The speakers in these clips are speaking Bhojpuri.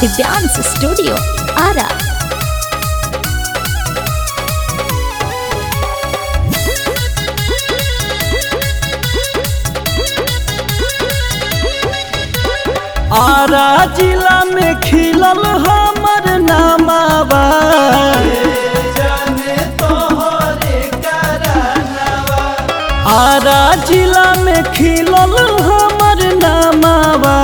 दिव्यांश स्टूडियो आरा आरा जिला में खिलल हमर नामावा आरा जिला में खिलल हमर नामावा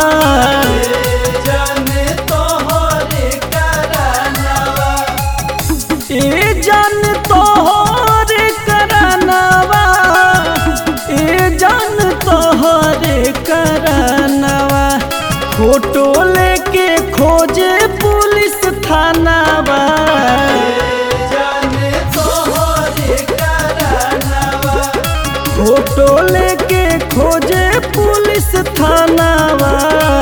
ए जान तोहरे करानवा ए जान तोहरे करानवा फोटो लेके खोजे पुलिस थानावा फोटो लेके खोजे पुलिस थानावा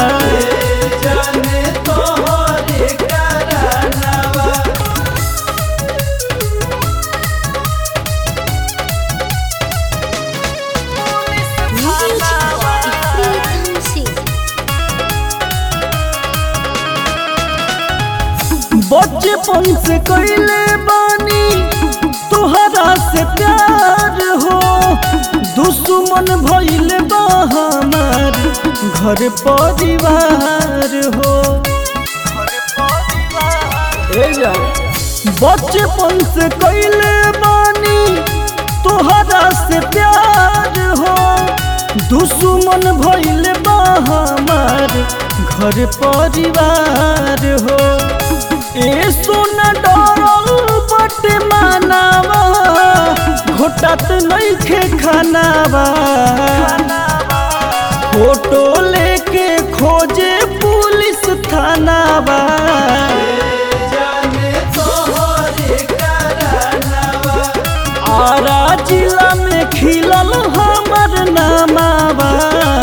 बचपन से कैले बानी तोहरा से प्यार हो दुश्मन भइल बा हमार घर परिवार हो ए जा बचपन से कैले बानी तोहरा से प्यार हो दुश्मन भइल बा हमार घर परिवार हो ए सोना डरल बट मानावा घोटत नइखे खानावा फोटो लेके खोजे पुलिस थानावा आरा जिला में खिलल हमर नामावा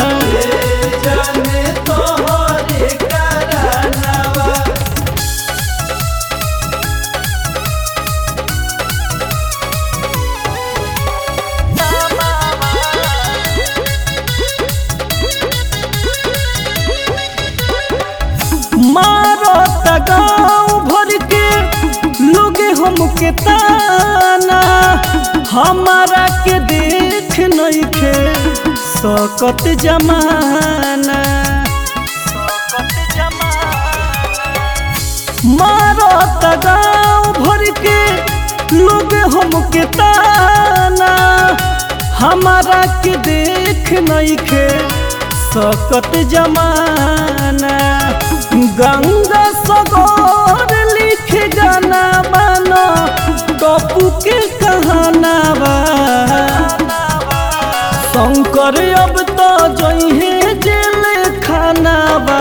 मारत गाँव भर के लोग हमके ताना हमारा के देख नइखे सकत जमाना मारत गाँव भर के लोग हमके ताना हमारा के देख नइखे सकत जमाना गंगा सगोर लिख गाना बानो टपू के कहानावा शंकर अब तो जइहे जेल खानावा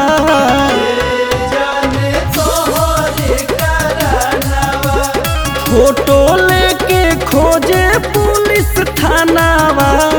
फोटो लेके खोजे पुलिस थानावा